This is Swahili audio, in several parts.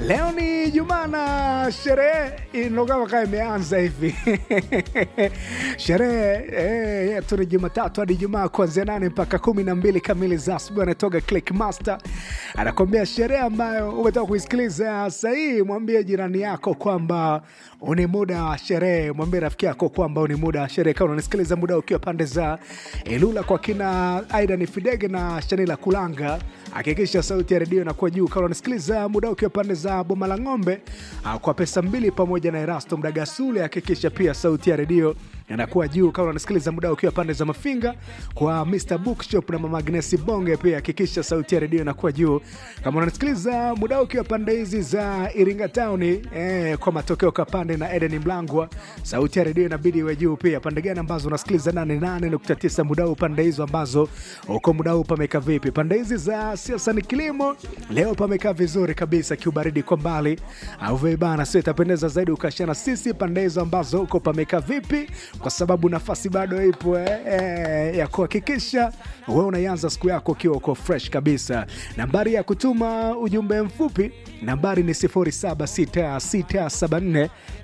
Leo ni Jumaa na sherehe inogawa kaa imeanza hivi sherehe eh, yetu ni Jumatatu hadi Jumaa kuanzia nane mpaka kumi na mbili kamili za asubuhi. Anatoka Click Master anakuambia sherehe ambayo umetoka kuisikiliza sahii. Mwambie jirani yako kwamba ni muda wa sherehe, mwambie rafiki yako kwamba ni muda wa sherehe. Kama unanisikiliza muda ukiwa pande za Ilula kwa kina Aida ni Fidege na Shanila Kulanga, hakikisha sauti ya redio inakuwa juu. Kama unasikiliza muda ukiwa pande za Boma la Ng'ombe ah, kwa pesa mbili pamoja na Erasto Mdagasule, hakikisha pia sauti ya redio inakuwa juu. Kama unasikiliza muda ukiwa pande za Mafinga kwa Mr Bookshop na Mama Agnesi Bonge, pia hakikisha sauti ya redio inakuwa juu. Kama unasikiliza muda ukiwa pande hizi za Iringa Town eh, kwa matokeo kapande na Eden Mlangwa, sauti ya redio inabidi iwe juu pia. Pande gani ambazo unasikiliza 88.9 muda huu, pande hizo ambazo uko muda huu pameka vipi? Pande hizi za siasa ni kilimo, leo pamekaa vizuri kabisa, kiubaridi kwa mbali au vibana, sio itapendeza zaidi ukashana sisi pande hizo ambazo uko pameka vipi, kwa sababu nafasi bado ipo eh, eh, ya kuhakikisha wewe unaianza siku yako ukiwa uko fresh kabisa. Nambari ya kutuma ujumbe mfupi nambari ni 076674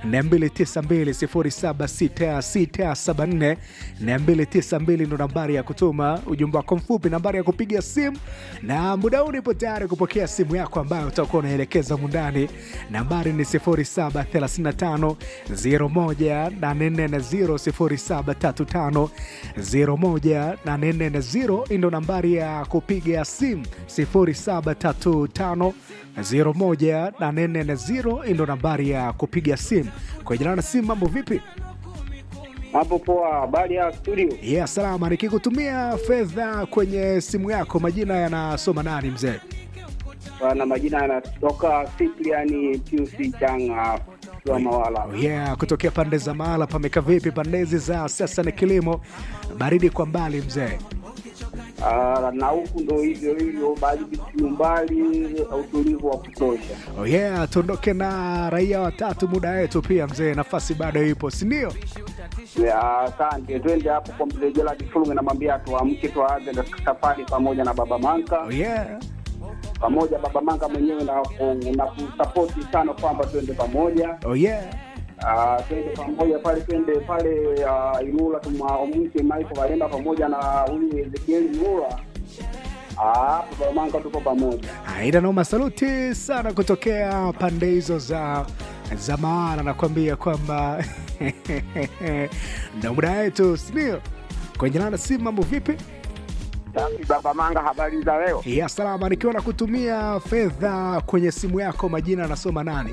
292 076674 ndo nambari ya kutuma ujumbe wako mfupi. Nambari ya kupiga simu na muda huu nipo tayari kupokea simu yako ambayo utakuwa unaelekeza mundani. Nambari ni 0735 01840 0735 ndo nambari ya kupiga simu 0735 01840 ndo nambari ya kupiga simu. Kwa jina na simu, mambo vipi? Hapo poa, habari ya studio? Yeah, salama. Nikikutumia fedha kwenye simu yako, majina yanasoma nani mzee? Na majina yanatoka Cyprian Piusi Changa wa Mawala. Oh yeah, kutokea pande za Mahala pameka vipi? Pande hizi za sasa ni kilimo, baridi kwa mbali mzee. Ah, na huku ndo hivyo hivyo, baridi kiumbali, utulivu wa kutosha. Oh yeah, tuondoke na raia watatu muda wetu pia mzee, nafasi bado ipo, si ndio? Ya, Asante, twende hapo kwa mzee Gerald Fulme, namwambia tuamke, tuanze na safari pamoja na baba Manka Oh yeah. pamoja baba Manka mwenyewe na ku- na kusapoti sana kwamba twende pamoja Oh yeah. Ah, twende pamoja pale, twende pale ah, Ilula tumwamke Michael Walenda pamoja na huyu Ezekieli Mlula. Ah, baba Manka tuko pamoja. Aida noma, saluti sana kutokea pande hizo za za maana, nakwambia kwamba ndo muda wetu, sindio? Kwenye nana simu, mambo vipi? Safi baba Manga, habari za leo? Ya salama, nikiwa na kutumia fedha kwenye simu yako, majina anasoma nani?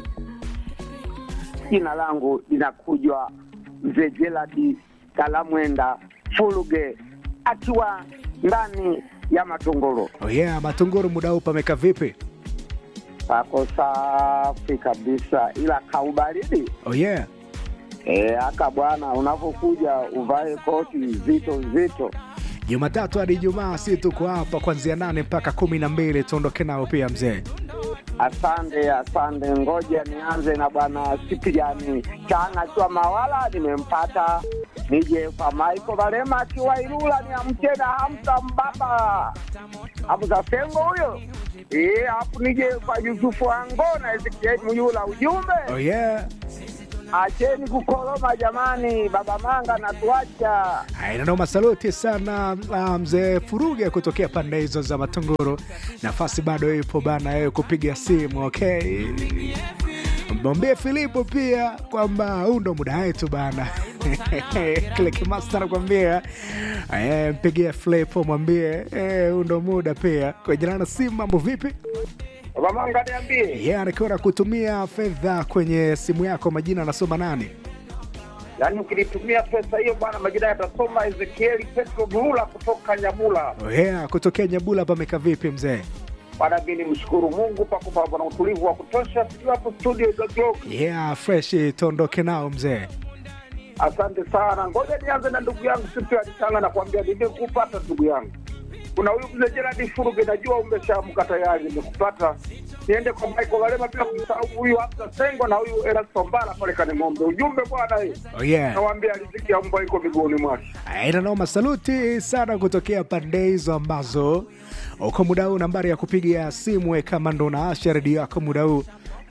Jina langu linakujwa mzee Gerald Kalamwenda Fuluge akiwa ndani ya Matongoro. Oh yeah, Matunguru, muda huu pameka vipi? Pako safi kabisa, ila kaubaridi Oh yeah. e, aka bwana, unapokuja uvae koti nzito nzito. Jumatatu hadi Ijumaa, si tuko hapa kuanzia nane mpaka kumi na mbili. Tuondoke nao pia mzee. Asante, asante. Ngoja nianze na bwana Sipiliani Chana akiwa Mawala, nimempata. Nije kwa Michael Valema akiwa Ilula, niamke na Hamza Mbaba, Hamza Sengo huyo eh, hapo nije kwa Yusufu Ango na Ezekiel Muyula. Ujumbe, Oh yeah. acheni kukoroma jamani, baba Manga natuacha. Inanoma, saluti sana ah, mzee Furuge kutokea pande hizo za Matunguru. Nafasi bado ipo bana, wewe kupiga simu okay. Mwambie Filipo pia kwamba huu ndo muda wetu bana. Click Master anakuambia eh, mpigie Filipo mwambie eh, huu ndo muda pia. Kwa jina na simu, mambo vipi? Baba Manga niambie, Yeah, nikiwa na kutumia fedha kwenye simu yako, majina anasoma nani? yaani ukinitumia pesa hiyo bwana, majina yatasoma Ezekieli Petro Muyula kutoka Nyamula. Oh yeah, kutokea Nyabula pameka vipi mzee? Bwana, mimi nimshukuru Mungu kwa kupa bwana utulivu wa kutosha, sijui hapo studio za Globe. Yeah, fresh tuondoke nao mzee. Asante sana, ngoja nianze na ndugu yangu Sipi Alisanga na kuambia nimekupata ndugu yangu. Kuna huyu mzee Gerard Furuge, najua umeshaamka tayari, nimekupata. Niende kwa Michael Walema bila kumsahau huyu Hamza Sengo na huyu Erasto Mbala pale Kaning'ombe. Ujumbe bwana, hii Oh yeah. nawaambia riziki ya mbwa iko miguuni mwake. Aina noma, saluti sana kutokea pande hizo ambazo uko muda huu. Nambari ya kupiga simu we kama ndo naasha redio yako muda huu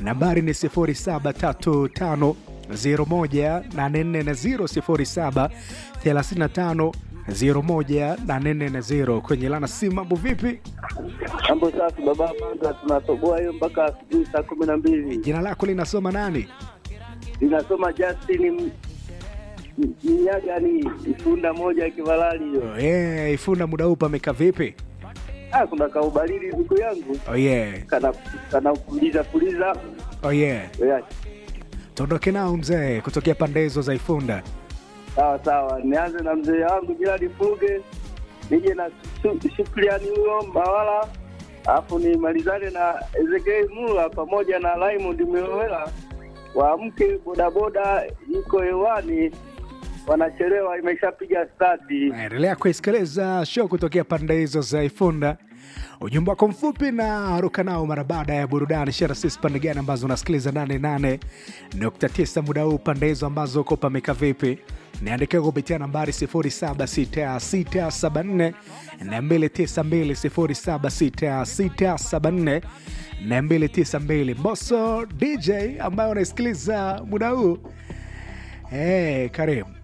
nambari ni 0735 01840 0735 01840 kwenye lana si mambo vipi Mambo safi baba Manga, tunatoboa hiyo mpaka asubuhi saa kumi na mbili. jina lako linasoma nani Linasoma Justin M- M- Mnyagani, ifunda moja ya Kivalali hiyo. oh, yeah, ifuna muda huu pameka vipi Ah, kuna kaubaridi siku yangu oh, yeah. kana kana puliza puliza. Oh, yeah. Yeah. tuondoke nao mzee kutokea pande hizo za ifunda Sawa sawa, nianze na mzee wangu Jirani Fuge, nije na Su- Shukrani huyo Mawala, alafu nimalizane na Ezekiel Mula pamoja na Raymond Mwewela. Waamke bodaboda iko hewani, wanachelewa, imeshapiga stati. naendelea kuisikiliza show kutokea pande hizo za ifunda ujumbe wako mfupi na ruka nao mara baada ya burudani shara sisi pande gani ambazo unasikiliza 88.9 muda huu pande hizo ambazo uko pameka vipi niandikia kupitia nambari 076674 292 076674 mboso dj ambayo unaisikiliza muda huu hey, karibu